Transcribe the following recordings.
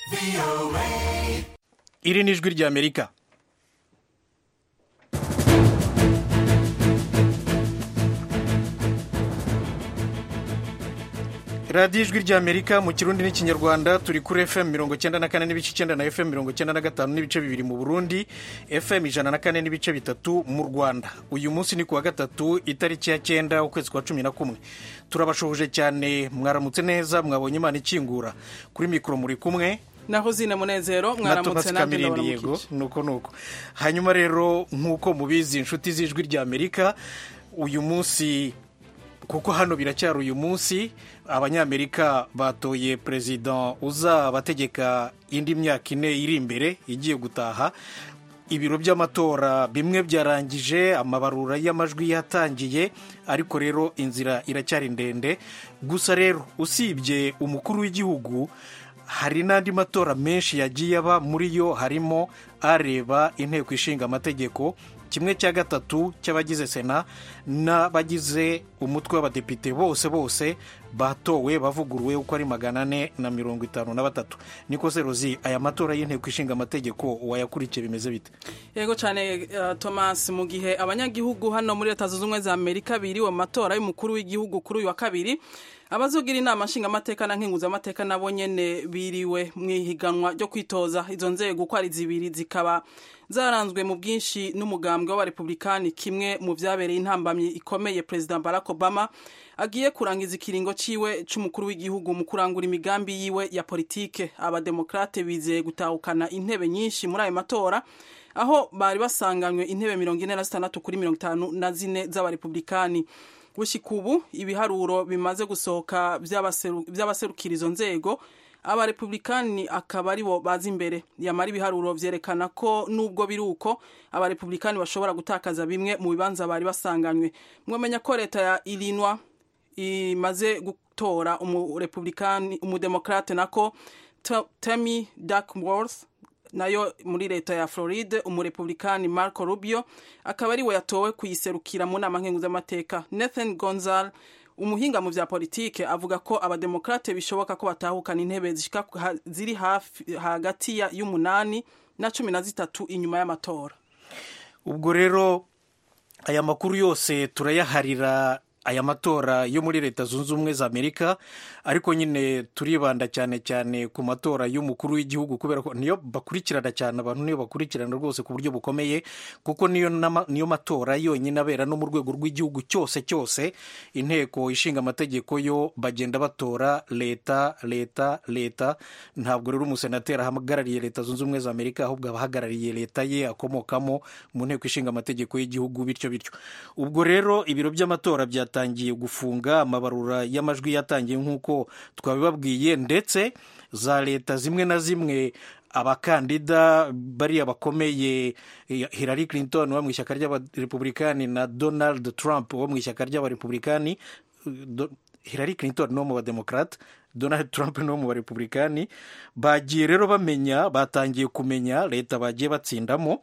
iri ni ijwi ry'amerika radiyo ijwi ry'amerika mu kirundi n'ikinyarwanda turi kuri fm mirongo icyenda na kane n'ibice icyenda na fm mirongo icyenda na gatanu n'ibice bibiri mu burundi fm ijana na kane n'ibice bitatu mu rwanda uyu munsi ni kuwa gatatu itariki ya cyenda ukwezi kwa cumi na kumwe turabashohoje cyane mwaramutse neza mwabonye imana ikingura kuri mikoro muri kumwe naho zine munezero na mwaramutse Thomas nanjye Kamirindi yego ndabaramukije nuko nuko hanyuma rero nk'uko mubizi inshuti z'ijwi ry'amerika uyu munsi kuko hano biracyari uyu munsi abanyamerika batoye perezida uzabategeka indi myaka ine iri imbere igiye gutaha ibiro by'amatora bimwe byarangije amabarura y'amajwi yatangiye ariko rero inzira iracyari ndende gusa rero usibye umukuru w'igihugu hari n'andi matora menshi yagiye aba muri yo harimo areba inteko ishinga amategeko kimwe cya gatatu cy'abagize sena n'abagize umutwe w'abadepite bose bose batowe bavuguruwe uko ari magana ane na mirongo itanu na batatu niko seruzi aya matora y'inteko ishinga amategeko wayakurikiye bimeze bite yego cyane uh, thomas mu gihe abanyagihugu hano muri leta zunze ubumwe za amerika biriwe mu matora y'umukuru w'igihugu kuri uyu wa kabiri abazogira inama nshingamateka na nkenguzamateka nabo nyene biriwe mu ihiganwa ryo kwitoza izo nzego uko ari zibiri zikaba zaranzwe mu bwinshi n'umugambwe w'abarepublikani kimwe mu vyabereye intambamyi ikomeye perezida barack obama agiye kurangiza ikiringo ciwe c'umukuru w'igihugu mu kurangura imigambi yiwe ya politike abademokrate bizeye gutahukana intebe nyinshi muri ayo matora aho bari basanganywe intebe mirongo ine na zitandatu kuri mirongo itanu na zine z'abarepublikani gushika ubu ibiharuro bimaze gusohoka vy'abaseru- vy'abaserukira izo nzego abarepublikani akaba aribo baza imbere yamara ibiharuro vyerekana ko nubwo biri uko abarepublikani bashobora gutakaza bimwe mu bibanza bari basanganywe mwamenya ko leta ya ilinwa imaze gutora umurepublikani umudemokrate nako Ta- Tammy Duckworth nayo muri leta ya Floride umurepublikani Marco Rubio akaba ariwe yatowe kuyiserukira mu nama nkenguzamateka Nathan Gonzal umuhinga mu vya politike avuga ko abademokrate bishoboka ko batahukana intebe zishika ku- ha- ziri hafi hagati ya y'umunani na cumi na zitatu inyuma y'amatora ubwo rero aya makuru yose turayaharira aya matora yo muri leta zunze ubumwe za amerika ariko nyine turibanda cyane cyane ku matora y'umukuru w'igihugu kubera ko niyo bakurikirana cyane abantu niyo bakurikirana rwose ku buryo bukomeye kuko niyo nama- niyo matora yonyine abera no mu rwego rw'igihugu cyose cyose inteko ishinga amategeko yo bagenda batora leta leta leta ntabwo rero umusenateri ahagarariye leta zunze ubumwe za amerika ahubwo aba ahagarariye leta ye akomokamo mu nteko ishinga amategeko y'igihugu bityo bityo ubwo rero ibiro by'amatora byatangiye gufunga amabarura y'amajwi yatangiye nk'uko twabibabwiye ndetse za leta zimwe na zimwe abakandida bariya bakomeye eh, Hillary Clinton wo mu ishyaka ry'abarepublikani na Donald Trump wo mu ishyaka ry'abarepublikani eh, Do- Hillary Clinton ni wo mu bademokrate Donald Trump ni wo mu barepublikani bagiye rero bamenya batangiye kumenya leta bagiye batsindamo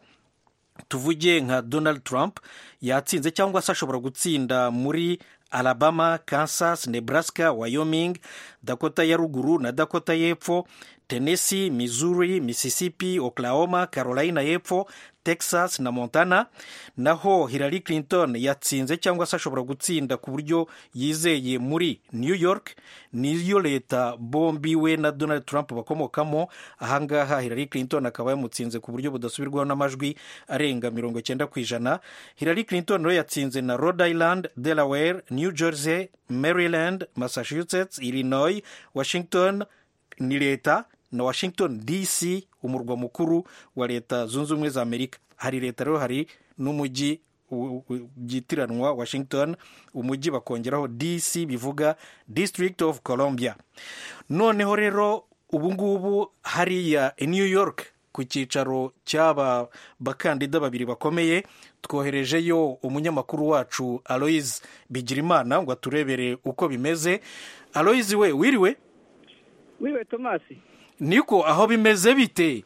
tuvuge nka donald trump yatsinze cyangwa se ashobora gutsinda muri alabama kansas nebraska wyoming dakota ya ruguru na dakota y'epfo tennessee missouri mississippi oklahoma carolina y'epfo texas na montana naho hillary clinton yatsinze cyangwa se ashobora gutsinda ku buryo yizeye muri new york niyo leta bombi we na donald trump bakomokamo ahangaha hillary clinton akaba yamutsinze ku buryo budasubirwaho n'amajwi arenga mirongo icyenda ku ijana hillary clinton rero yatsinze na rhode island delaware new jersey maryland massachusetts illinois washington ni leta na washington dc umurwa mukuru wa leta zunze ubumwe za amerika hari leta rero hari n'umujyi u- u- byitiranwa washington umujyi bakongeraho dc bivuga district of columbia noneho rero ubu ngubu hariya i new york ku cyicaro cy'aba bakandida babiri bakomeye twoherejeyo umunyamakuru wacu aloise bigirimana ngo aturebere uko bimeze aloise we wiriwe wiriwe tomasi niko aho bimeze bite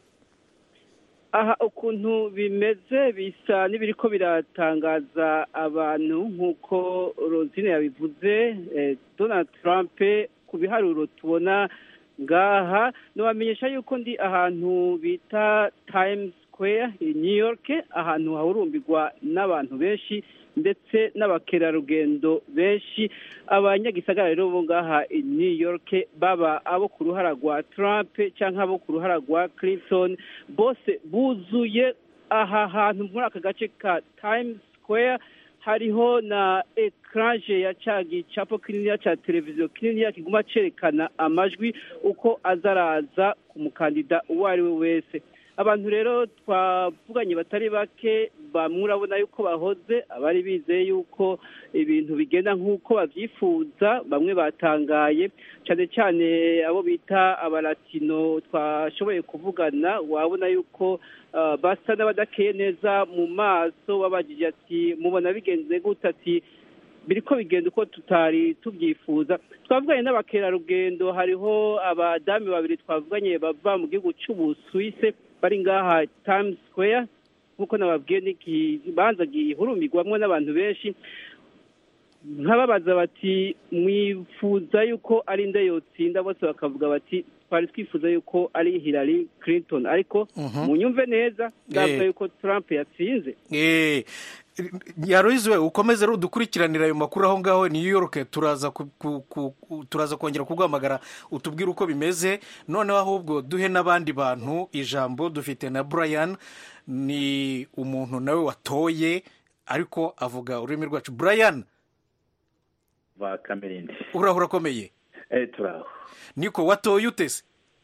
aha ukuntu bimeze bisa n'ibiriko biratangaza abantu nk'uko rozine yabivuze eh, donald trump ku biharuro tubona ngaha nobamenyesha yuko ndi ahantu bita times square i new york ahantu hahurumbirwa n'abantu benshi ndetse n'abakerarugendo benshi abanyagisagara rero bo ngaha i new york baba abo ku ruhara rwa trump cyangwa abo ku ruhara rwa clinton bose buzuye aha hantu muri aka gace ka times square hariho na ekranje ya ca gicapo kininiya ca televiziyo kininiya kiguma cerekana amajwi uko azaraza ku mukandida uwo ari we wese abantu rero twavuganye batari bake bamwe urabona yuko bahoze abari bizeye yuko ibintu bigenda nk'uko babyifuza bamwe batangaye cyane cyane abo bita abalatino twashoboye kuvugana wabona yuko basa n'abadakeye neza mu maso babajije ati mubona bigenze gute ati biriko bigenda uko tutari tubyifuza twavuganye n'abakerarugendo hariho abadamu babiri twavuganye bava mu gihugu cy'ubusuwise bari ngaha times square nk'uko nababwiye n'ikibanza gihurumirwamo n'abantu benshi nkababaza bati mwifuza yuko ari nde yotsinda bose bakavuga bati twari twifuza yuko ari Hillary Clinton ariko munyumve neza ndavuga yuko Trump yatsinze yaruhize ukomeze rero udukurikiranira ayo makuru aho ngaho New York turaza turaza kongera kuguhamagara utubwire uko bimeze noneho ahubwo duhe n'abandi bantu ijambo dufite na Brian ni umuntu nawe watoye ariko avuga ururimi rwacu Brian ba kamerindi uraho urakomeye turaho niko watoye utese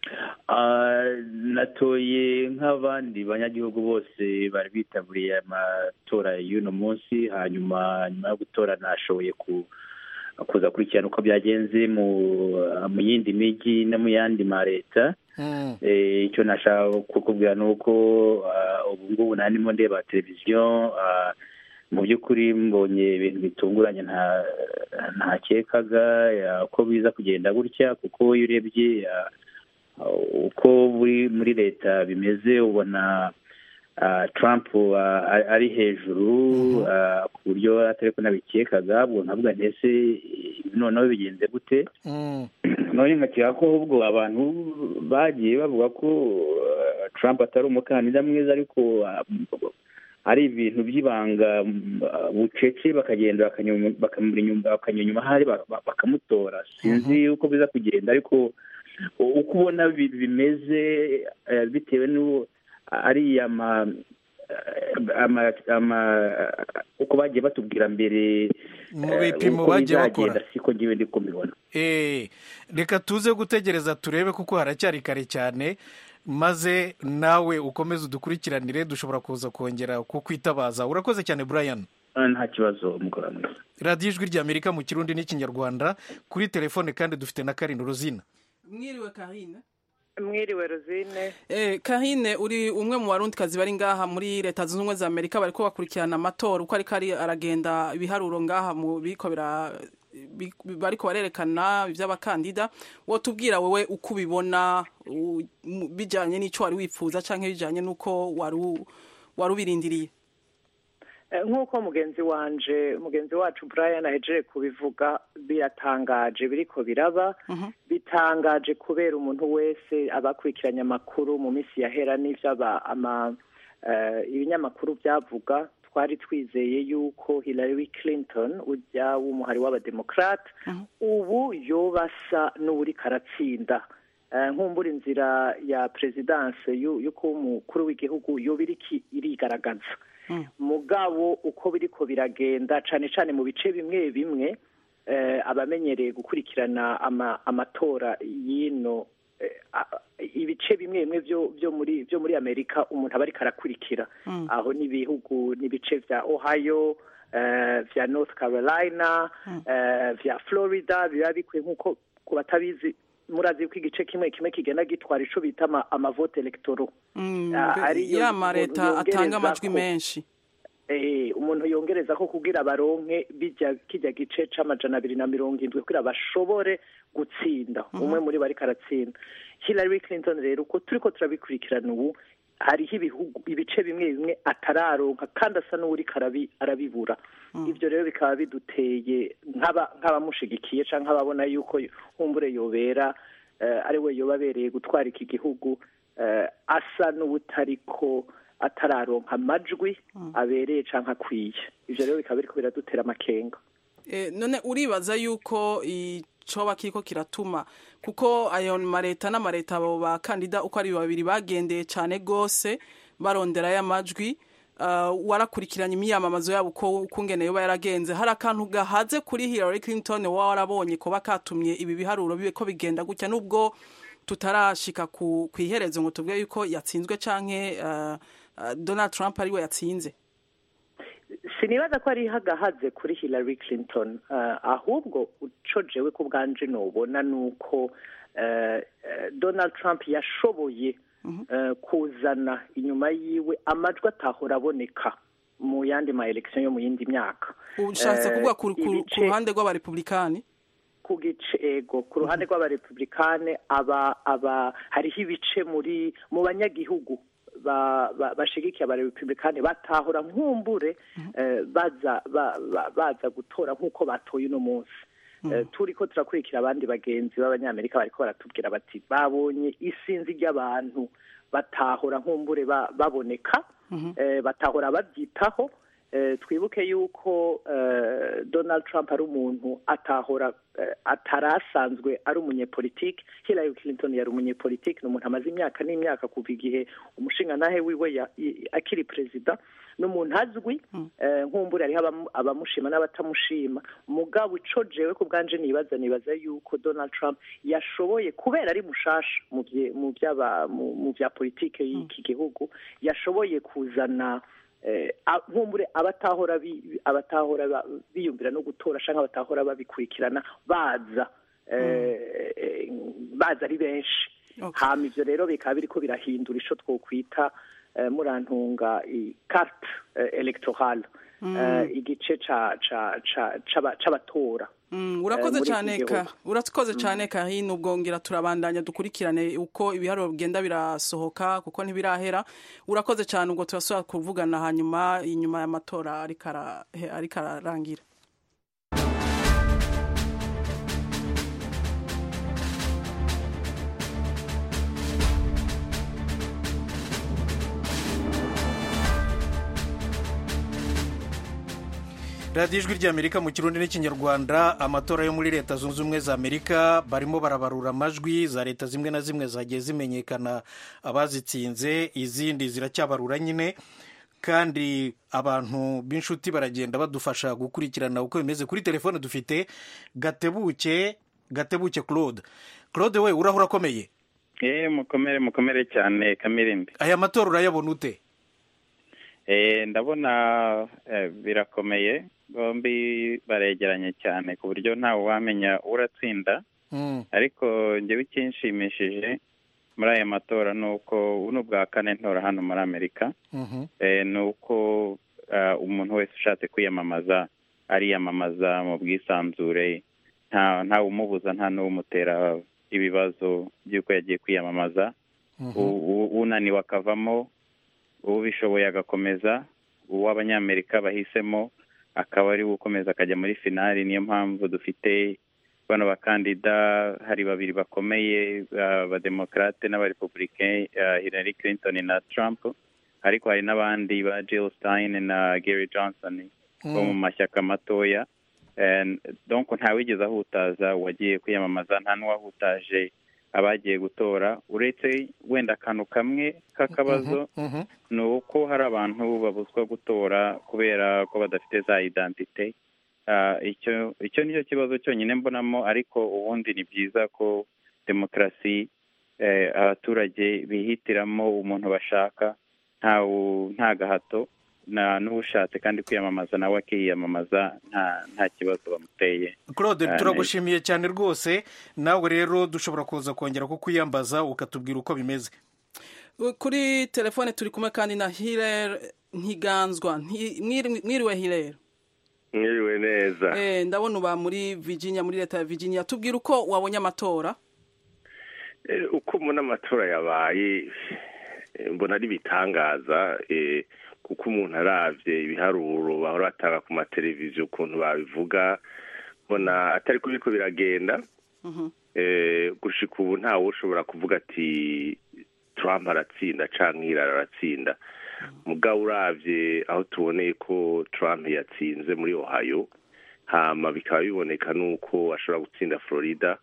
natoye nk'abandi banyagihugu bose bari bitabiriye amatora y'uno munsi hanyuma nyuma yo gutora nashoboye kuza kurikirana uko byagenze mu yindi mijyi no mu yandi ma leta icyo nashaka kukubwira ni uko ubu ngubu narimo ndeba televiziyo mu by'ukuri mbonye ibintu bitunguranye ntakekaga ko biza kugenda gutya kuko iyo urebye uko muri leta bimeze ubona Trump ari hejuru ku buryo atari ko nabikekaga ubwo nkavuga ndetse noneho bigenze gute none nkakeka ko ahubwo abantu bagiye bavuga ko Trump atari umukandida mwiza ariko ari ibintu by'ibanga bucece bakagenda bakanyura inyuma hari bakamutora sinzi uko biza kugenda ariko uko ubona bimeze bitewe n'uwo ari uko bagiye batubwira mbere mu bipimo bagiye bakora siko ngiwe ndi kubibona reka tuze gutegereza turebe kuko haracyari kare cyane maze nawe ukomeze udukurikiranire dushobora kuza kongera kukwitabaza urakoze cyane Brian nta kibazo umugore mwiza radiyo ijwi ry'amerika mu kirundi n'ikinyarwanda kuri telefone kandi dufite na karindwi ruzina mwiriwe karine mwiriwe ruzine eh karine uri umwe mu barundikazi bari ngaha muri leta zunze ubumwe za amerika bariko bakurikirana amatora uko ariko ari aragenda ibiharuro ngaha mu biko bira bariko barerekana iby'abakandida wotubwira wowe uko ubibona bijyanye n'icyo wari wifuza cyangwa bijyanye n'uko wari ubirindiriye nk'uko mugenzi wanje mugenzi wacu Brian ahejeje kubivuga biratangaje biriko biraba bitangaje kubera umuntu wese abakurikiranye amakuru mu minsi yahera n'ivyo ibinyamakuru byavuga twari twizeye yuko Hillary Clinton ujya w'umuhari w'abademokrate ubu yobasa n'uri karatsinda nkumbura inzira ya perezidanse y'uko umukuru w'igihugu yoba irigaragaza mugabo uko biriko biragenda cyane cyane mu bice bimwe bimwe abamenyereye gukurikirana amatora y'ino ibice bimwe bimwe byo muri byo muri amerika umuntu aba ariko arakurikira aho n'ibihugu n'ibice bya ohio bya north carolina bya florida biba bikwiye nk'uko ku batabizi murazi ko igice kimwe kimwe kigenda gitwara ico bita amavote electoro ya mareta atanga amajwi menshi umuntu yongereza ko kugira baronke bijya kijya gice c'amajana abiri na mirongo indwi kugira bashobore gutsinda umwe muri bo ariko aratsinda Hillary Clinton rero uko turiko turabikurikirana ubu hariho ibihugu ibice bimwe bimwe atararonka kandi asa n'uri arabibura ibyo rero bikaba biduteye nk'abamushigikiye cyangwa nk'ababona yuko humbure yobera ari we yoba abereye gutwara iki gihugu asa n'ubutariko atararonka amajwi abereye cyangwa akwiye ibyo rero bikaba biriko biradutera amakenga none uribaza yuko icoba kiriko kiratuma kuko ayo mareta n'amareta abo bakandida uko ari babiri bagendeye cyane rwose barondera y'amajwi warakurikiranye imyamamazo yabo uko ukungene yoba yaragenze hari akantu gahaze kuri Hillary Clinton wowe warabonye kuba katumye ibi biharuro bibe ko bigenda gutya nubwo tutarashika ku iherezo ngo tuvuge yuko yatsinzwe canke Donald Trump ariwe yatsinze sinibaza ko ari hagahaze kuri Hillary Clinton ahubwo ucojewe ku bwanje nubona nuko Donald Trump yashoboye kuzana inyuma yiwe amajwi atahora aboneka mu yandi ma election yo mu yindi myaka ushatse kuvuga ku ruhande rw'abarepublikani ku gice ego ku ruhande rw'abarepublikane aba aba hariho ibice muri mu banyagihugu bashigikiye abarepublikani batahora nkumbure baza baza gutora nk'uko batoye uno munsi turi ko turakurikira abandi bagenzi b'abanyamerika bariko baratubwira bati babonye isinzi ry'abantu batahora nkumbure baboneka batahora babyitaho twibuke yuko donald trump ari umuntu atahora atarasanzwe ari umunyepolitiki Hillary Clinton yari umunyepolitiki ni umuntu amaze imyaka n'imyaka kuva igihe umushingantahe wiwe akiri perezida ni umuntu azwi nkumbure hariho abamushima n'abatamushima mugabo ucojewe ku bwanje nibaza nibaza yuko donald trump yashoboye kubera ari mushasha mu bya politiki y'iki gihugu yashoboye kuzana nkumbure abatahora abatahora biyumvira no gutora cyangwa abatahora babikurikirana baza baza ari benshi hama ibyo rero bikaba biriko birahindura ico twokwita murantunga carte electorale igice c'abatora urakoze cyane ka urakoze cyane kahino ubwongera turabandanya dukurikirane uko ibiharuro bigenda birasohoka kuko ntibirahera urakoze cyane ubwo turasubira kuvugana hanyuma inyuma y'amatora ariko ararangira radiyo ijwi ry'amerika mu kirundi n'ikinyarwanda amatora yo muri leta zunze ubumwe za amerika barimo barabarura amajwi za leta zimwe na zimwe zagiye zimenyekana abazitsinze izindi ziracyabarura nyine kandi abantu b'inshuti baragenda badufasha gukurikirana uko bimeze kuri telefone dufite gatebuke gatebuke claude claude we urahura akomeye eee mukomere mukomere cyane kamirindi aya matora urayabona ute ndabona birakomeye bombi baregeranye cyane ku buryo ntawe wamenya uratsinda ariko njyewe ikinshimishije muri aya matora ni uko ubu ni ubwa kane ntora hano muri amerika ni uko umuntu wese ushatse kwiyamamaza ariyamamaza mu bwisanzure ntawe umubuza nta n'uwumutera ibibazo by'uko yagiye kwiyamamaza unaniwe akavamo ubishoboye agakomeza uw'abanyamerika bahisemo akaba ari we ukomeza akajya muri finali niyo mpamvu dufite bano bakandida hari babiri bakomeye abademokarate n'abarepublike Hillary Clinton na Trump ariko hari n'abandi ba Jill Stein na Gary Johnson bo mu mashyaka matoya donc ntawigeze ahutaza uwagiye kwiyamamaza nta n'uwahutaje abagiye gutora uretse wenda akantu kamwe k'akabazo ni uko hari abantu babuzwa gutora kubera ko badafite za identite icyo icyo nicyo kibazo cyonyine mbonamo ariko ubundi ni byiza ko demokarasi abaturage bihitiramo umuntu bashaka nta gahato n'ushatse kandi kwiyamamaza nawe akiyamamaza nta kibazo bamuteye claude turagushimiye cyane rwose nawe rero dushobora kuza kongera kukwiyambaza ukatubwira uko bimeze kuri telefone turi kumwe kandi na hirere ntiganzwa mwiriwe hirere mwiriwe neza ndabona uba muri virginia muri leta ya virginia tubwira uko wabonye amatora uko mbona amatora yabaye mbona ari ibitangaza kuko umuntu arabye ibiharuro bahora batanga ku mateleviziyo ukuntu babivuga mbona atari ko biriko biragenda gushika ubu ntawe ushobora kuvuga ati Trump aratsinda cyangwa Hillary aratsinda mugabo urabye aho tuboneye ko Trump yatsinze muri Ohio hama bikaba biboneka nuko ashobora gutsinda Florida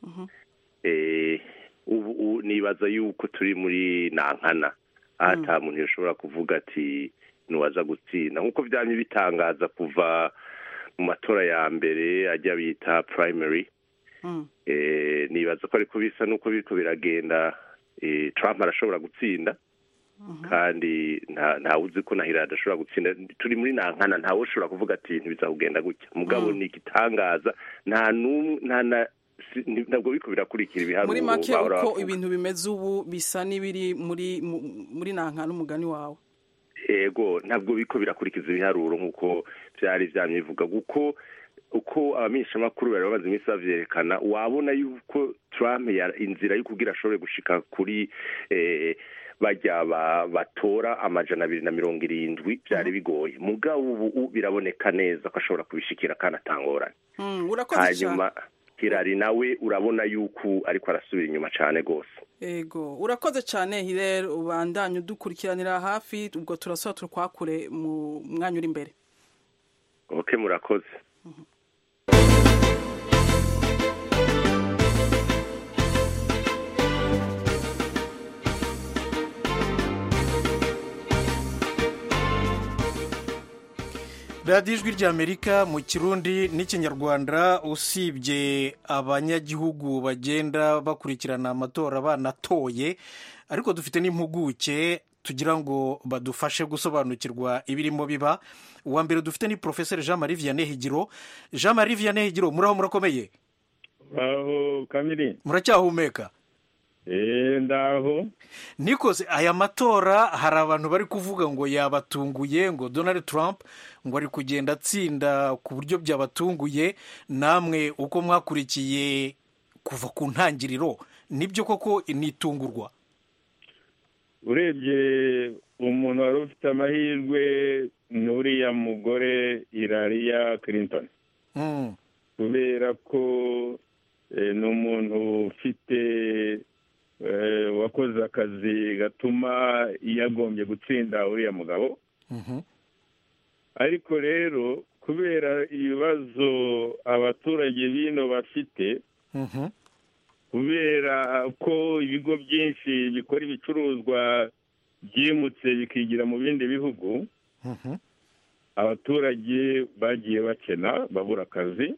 ubu nibaza yuko turi muri nankana aho ata muntu yashobora kuvuga ati ntiwaza gutsinda nk'uko byamye bitangaza kuva mu matora ya mbere ajya bita primary nibaza ko ariko bisa n'uko biriko biragenda Trump arashobora gutsinda kandi ntawe uzi ko na Hillary adashobora gutsinda turi muri nankana ntawe ushobora kuvuga ati ntibizakugenda gutya mugabo ni igitangaza nta nta ntabwo biko birakurikira ibiharuro muri make uko ibintu bimeze ubu bisa n'ibiri muri muri nankana umugani wawe ego ntabwo biko birakurikiza ibiharuro nk'uko byari byamyivuga kuko uko abamenyeshamakuru bari bamaze iminsi babyerekana wabona yuko Trump inzira yo kugira ashobore gushika kuri bajya batora amajana abiri na mirongo irindwi byari bigoye mugabo ubu biraboneka neza ko ashobora kubishikira kandi atangorane hanyuma Hillary nawe urabona yuko ariko arasubira inyuma cyane rwose ego urakoze cyane hirere ubandanye udukurikiranira hafi ubwo turasaba tukwakure mu mwanya uri imbere oke murakoze radiyo ijwi ry'amerika mu kirundi n'ikinyarwanda usibye abanyagihugu bagenda bakurikirana amatora banatoye ariko dufite n'impuguke tugira ngo badufashe gusobanukirwa ibirimo biba uwa mbere dufite ni porofeseri jean marie vianney higiro jean marie vianney higiro muraho murakomeye aho kamiri muracyahumeka eee ndaho nikoze aya matora hari abantu bari kuvuga ngo yabatunguye ngo donald trump ngo ari kugenda atsinda ku buryo byabatunguye namwe uko mwakurikiye kuva ku ntangiriro nibyo koko nitungurwa urebye umuntu wari ufite amahirwe n'uriya mugore irariya clinton kubera ko ni umuntu ufite wakoze akazi gatuma yagombye gutsinda uriya mugabo ariko rero kubera ibibazo abaturage bino bafite kubera ko ibigo byinshi bikora ibicuruzwa byimutse bikigira mu bindi bihugu abaturage bagiye bakena babura akazi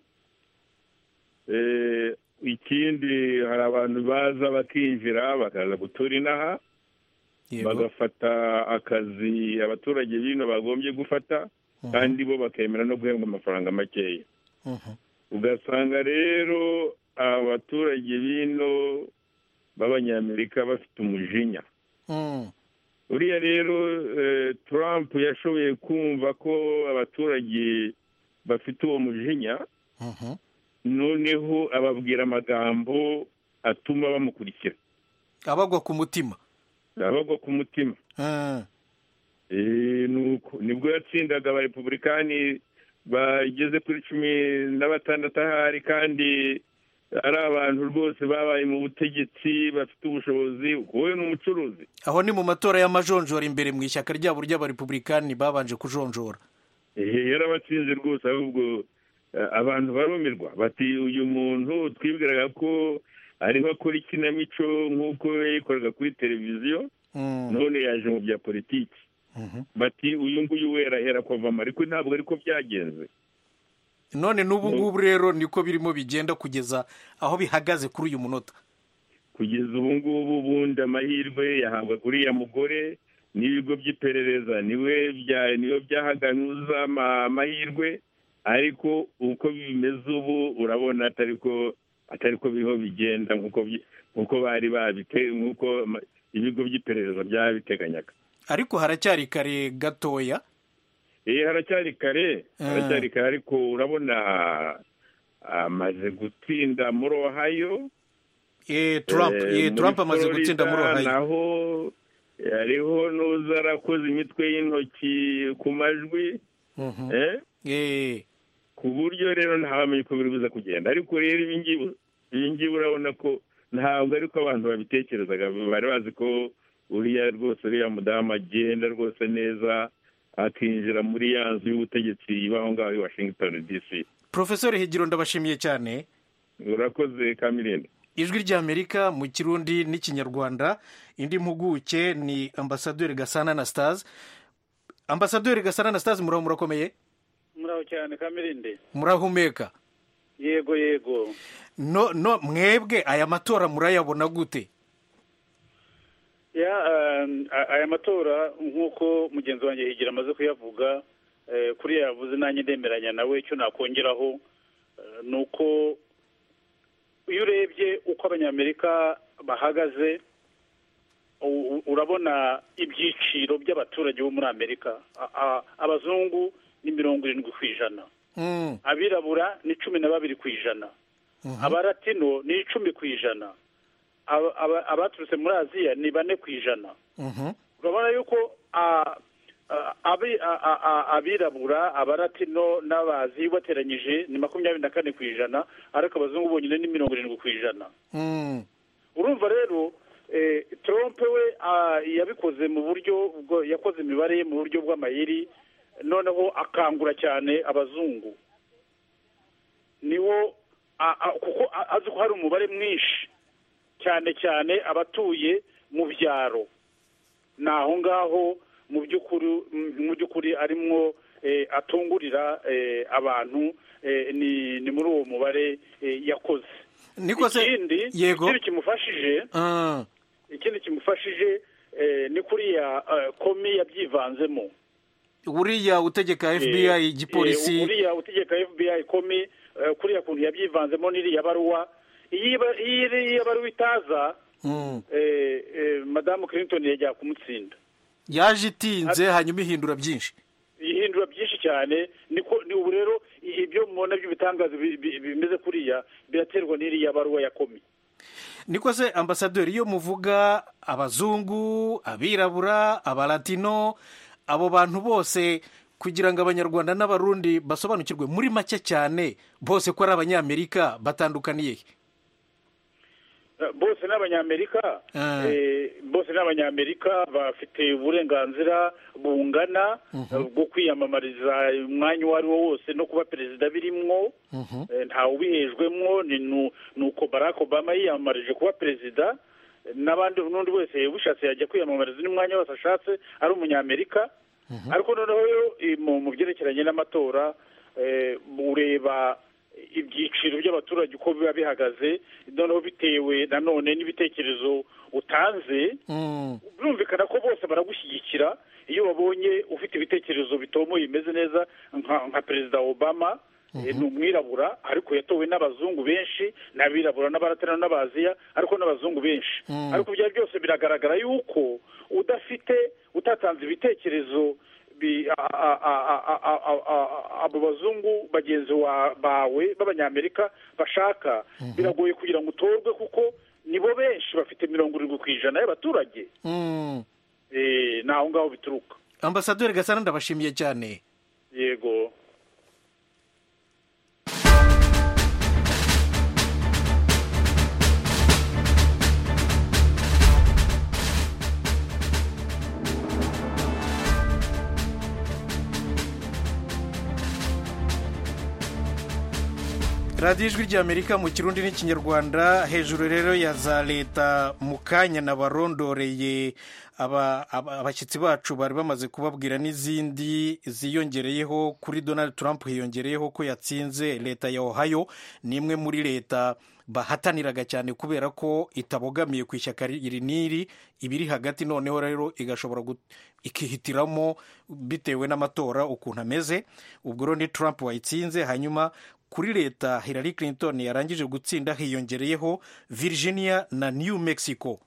ikindi hari abantu baza bakinjira bakaza gutura inaha bagafata akazi abaturage bino bagombye gufata kandi bo bakemera no guhembwa amafaranga makeya ugasanga rero abaturage bino b'abanyamerika bafite umujinya uriya rero Trump yashoboye kumva ko abaturage bafite uwo mujinya noneho ababwira amagambo atuma bamukurikira abagwa ku mutima abagwa ku mutima nibwo yatsindaga abarepubulikani bageze kuri cumi na batandatu ahari kandi ari abantu rwose babaye mu butegetsi bafite ubushobozi wowe ni umucuruzi aho ni mu matora y'amajonjora imbere mu ishyaka ryabo ry'abarepubulikani babanje kujonjora yarabatsinze rwose ahubwo abantu barumirwa bati uyu muntu twibwiraga ko ariho akora ikinamico nk'uko yayikoraga kuri televiziyo none yaje mu bya politiki bati uyu nguyu we yarahera kuvamo ariko ntabwo ariko byagenze none n'ubu ngubu rero niko birimo bigenda kugeza aho bihagaze kuri uyu munota kugeza ubu ngubu ubundi amahirwe yahabwa kuri uriya mugore n'ibigo by'iperereza niwe byahaganuza amahirwe ariko uko bimeze ubu urabona atari ko atari ko biriho bigenda nk'uko bari babite nk'uko ibigo by'iperereza byabiteganyaga ariko haracyari kare gatoya eh haracyari kare haracyari kare ariko urabona amaze gutsinda muri ohayo Trump amaze gutsinda muri ohayo naho hariho n'uza arakoze imitwe y'intoki ku majwi ku buryo rero ntawamenye uko biri buze kugenda ariko rero ibi ngibi iyi ngiyi urabona ko ntabwo ariko abantu babitekerezaga bari bazi ko uriya rwose uriya mudamu agenda rwose neza akinjira muri ya nzu y'ubutegetsi iba aho ngaho i washington dc porofesori higiro ndabashimiye cyane urakoze kamirenda ijwi ry'amerika mu kirundi n'ikinyarwanda indi mpuguke ni ambasaderi gasana anastase ambasaderi gasana anastase muraho murakomeye muraho cyane kamirinde murahumeka yego yego no no mwebwe aya matora murayabona gute ya aya matora nk'uko mugenzi wanjye higira amaze kuyavuga kuriya yavuze nanjye ndemeranya nawe icyo nakongeraho ni uko iyo urebye uko abanyamerika bahagaze urabona ibyiciro by'abaturage bo muri amerika abazungu ni mirongo irindwi ku ijana abirabura ni cumi na babiri ku ijana abaratino ni icumi ku ijana abaturutse muri aziya ni bane ku ijana urabona yuko abirabura abaratino n'abazi bateranyije ni makumyabiri na kane ku ijana ariko abazungu bonyine ni mirongo irindwi ku ijana urumva rero trump we yabikoze mu buryo yakoze imibare ye mu buryo bw'amayeri noneho akangura cyane abazungu niwo kuko azi ko hari umubare mwinshi cyane cyane abatuye mu byaro ni aho ngaho mu by'ukuri arimo atungurira abantu ni muri uwo mubare yakoze ikindi ikindi kimufashije ikindi kimufashije ni kuriya komi yabyivanzemo uriya utegeka fbi igipolisi uriya utegeka fbi komi kuriya kuntu yabyivanzemo n'iriya baruwa iyo iriya baruwa itaza madamu clinton yajya kumutsinda yaje itinze hanyuma ihindura byinshi ihindura byinshi cyane niko ni ubu rero ibyo mubona by'ibitangazo bimeze kuriya biraterwa n'iriya baruwa ya komi niko se ambasaderi iyo muvuga abazungu abirabura abalatino abo bantu bose kugira ngo abanyarwanda n'abarundi basobanukirwe muri make cyane bose ko ari abanyamerika batandukaniye bose ni abanyamerika bose ni abanyamerika bafite uburenganzira bungana bwo kwiyamamariza umwanya uwo ari wo wose no kuba perezida birimwo ntawe ubihejwemwo ni uko barack obama yiyamamarije kuba perezida n'abandi n'undi wese ubishatse yajya kwiyamamariza n'umwanya wose ashatse ari umunyamerika ariko noneho mu byerekeranye n'amatora ureba ibyiciro by'abaturage uko biba bihagaze noneho bitewe nanone n'ibitekerezo utanze birumvikana ko bose baragushyigikira iyo babonye ufite ibitekerezo bitomoye bimeze neza nka perezida obama ni umwirabura ariko yatowe n'abazungu benshi n'abirabura n'abaratana n'abaziya ariko n'abazungu benshi ariko ibyo byose biragaragara yuko udafite utatanze ibitekerezo abo bazungu bagenzi bawe b'abanyamerika bashaka biragoye kugira ngo utorwe kuko nibo benshi bafite mirongo irindwi ku ijana y'abaturage ni aho ngaho bituruka ambasaderi gasana ndabashimiye cyane yego radiyo ijwi ry'amerika mu kirundi n'ikinyarwanda hejuru rero ya za leta mu kanya nabarondoreye abashyitsi bacu bari bamaze kubabwira n'izindi ziyongereyeho kuri donald trump hiyongereyeho ko yatsinze leta ya ohio ni imwe muri leta bahataniraga cyane kubera ko itabogamiye ku ishyaka iri n'iri ibiri hagati noneho rero igashobora ikihitiramo bitewe n'amatora ukuntu ameze ubwo rero ni trump wayitsinze hanyuma kuri leta Hillary Clinton yarangije gutsinda hiyongereyeho Virginia na New Mexico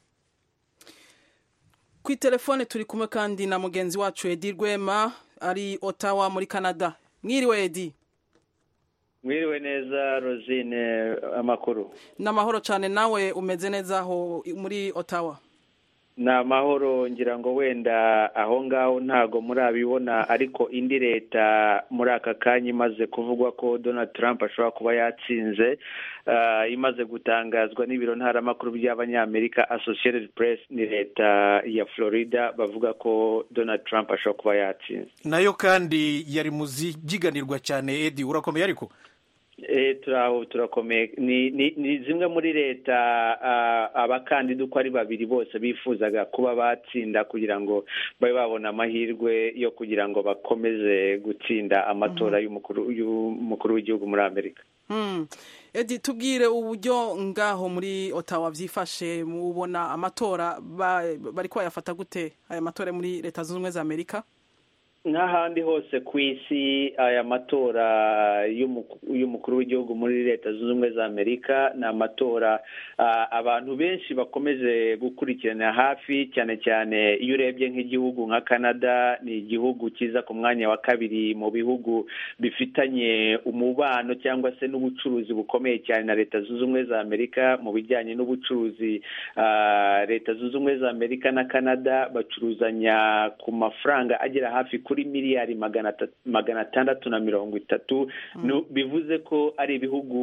ku itelefone turi kumwe kandi na mugenzi wacu edi rwema ari otawa muri canada mwiriwe edi mwiriwe neza rosine amakuru ni amahoro cyane nawe umeze neza aho muri otawa ni amahoro ngira ngo wenda aho ngaho ntago murabibona ariko indi leta muri aka kanya imaze kuvugwa ko donald trump ashobora kuba yatsinze imaze gutangazwa n'ibiro ntaramakuru by'abanyamerika associated press ni leta ya florida bavuga ko donald trump ashobora kuba yatsinze nayo kandi yari mu zibyiganirwa cyane edi urakomeye ariko turaho turakomeye ni zimwe muri leta abakandida uko ari babiri bose bifuzaga kuba batsinda kugira ngo babe babona amahirwe yo kugira ngo bakomeze gutsinda amatora y'umukuru w'igihugu muri amerika edi tubwire uburyo ngaho muri otawa byifashe mubona amatora bari bayafata gute aya matora muri leta zunze ubumwe za amerika n'ahandi hose ku isi aya matora y'umukuru w'igihugu muri leta zunze ubumwe za amerika ni amatora abantu benshi bakomeje gukurikirana hafi cyane cyane iyo urebye nk'igihugu nka canada ni igihugu kiza ku mwanya wa kabiri mu bihugu bifitanye umubano cyangwa se n'ubucuruzi bukomeye cyane na leta zunze ubumwe za amerika mu bijyanye n'ubucuruzi leta zunze ubumwe za amerika na canada bacuruzanya ku mafaranga agera hafi kuri miliyari magana atandatu na mirongo itatu bivuze ko ari ibihugu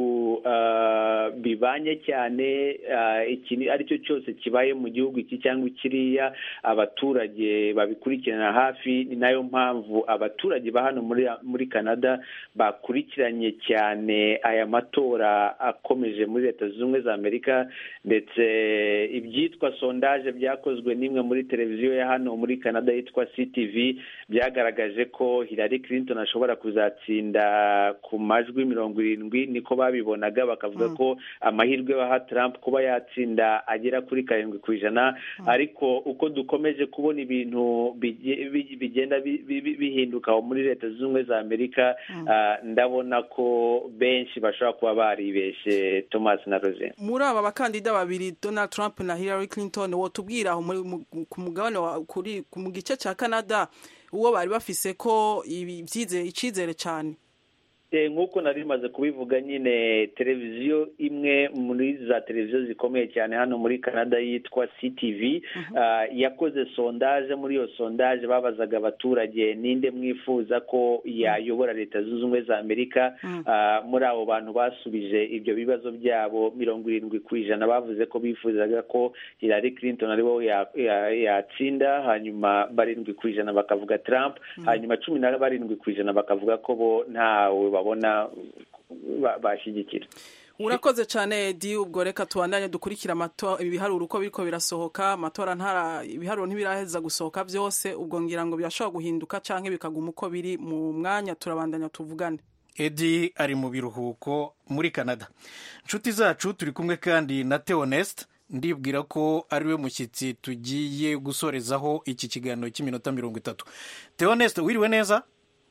bibanye cyane ikintu ari cyo cyose kibaye mu gihugu iki cyangwa kiriya abaturage babikurikirana hafi ni nayo mpamvu abaturage ba hano muri canada bakurikiranye cyane aya matora akomeje muri leta zunze ubumwe za amerika ndetse ibyitwa sondaje byakozwe n'imwe muri televiziyo ya hano muri canada yitwa ctv byagaragaje ko Hillary Clinton ashobora kuzatsinda ku majwi mirongo irindwi niko babibonaga bakavuga ko amahirwe baha Trump kuba yatsinda agera kuri karindwi ku ijana ariko uko dukomeje kubona ibintu bigenda bihinduka muri leta zunze ubumwe za amerika ndabona ko benshi bashobora kuba baribeshye thomas na rose muri aba bakandida babiri donald trump na Hillary Clinton wo tubwira aho ku mugabane kuri mu gice cya canada uwo bari bafise ko icyizere cyane nk'uko nari rimaze kubivuga nyine televiziyo imwe muri za televiziyo zikomeye cyane hano muri canada yitwa ctv yakoze sondaje muri iyo sondaje babazaga abaturage ninde mwifuza ko yayobora leta zunze ubumwe za amerika muri abo bantu basubije ibyo bibazo byabo mirongo irindwi ku ijana bavuze ko bifuzaga ko Hillary Clinton aribo yatsinda hanyuma barindwi ku ijana bakavuga Trump hanyuma cumi na barindwi ku ijana bakavuga ko bo ntawe babona bashyigikira urakoze cyane edi ubwo reka tubandanye dukurikira ibiharuro uko biriko birasohoka amatora ntara ibiharuro ntibiraheza gusohoka byose ubwo ngira ngo birashobora guhinduka cyangwa bikaguma uko biri mu mwanya turabandanya tuvugane edi ari mu biruhuko muri canada inshuti zacu turi kumwe kandi na teonesite ndibwira ko ari we mushyitsi tugiye gusorezaho iki kiganiro cy'iminota mirongo itatu teonesite wiriwe neza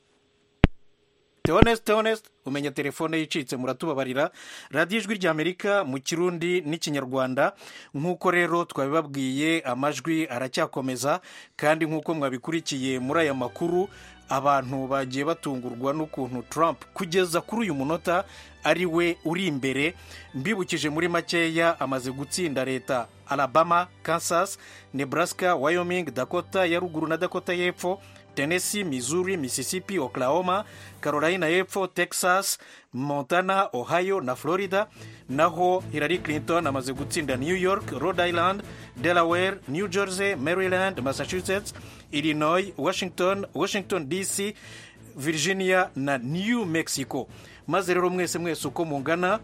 teonesite teonesite umenya telefone yicitse muratubabarira radiyo ijwi ry'amerika mu kirundi n'ikinyarwanda nk'uko rero twabibabwiye amajwi aracyakomeza kandi nk'uko mwabikurikiye muri aya makuru abantu bagiye batungurwa n'ukuntu Trump kugeza kuri uyu munota ari we uri imbere mbibukije muri makeya amaze gutsinda leta alabama kansas nebraska wyoming dakota ya ruguru na dakota y'epfo tennessee missouri mississippi oklahoma carolina y'epfo texas montana ohio na florida naho hillary clinton amaze gutsinda new york rhode island delaware new jersey maryland massachusetts illinois washington washington dc virginia na new mexico maze rero mwese mwese uko mungana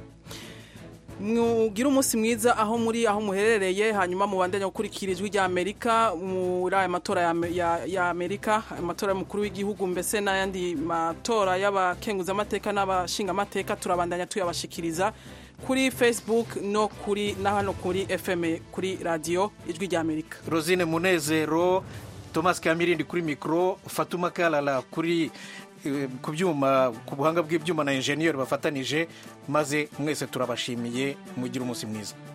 mwugire umunsi mwiza aho muri aho muherereye hanyuma mubandanye gukurikira ijwi rya amerika muri aya matora ya amerika amatora y'umukuru w'igihugu mbese n'ayandi matora y'abakenguzamateka n'abashingamateka turabandanya tuyabashikiriza kuri facebook no kuri na hano kuri fm kuri radiyo ijwi rya amerika rosine munezero thomas kamirindi kuri mikoro fatuma karara kuri ku byuma ku buhanga bw'ibyuma na enjeniyeri bafatanije maze mwese turabashimiye mugire umunsi mwiza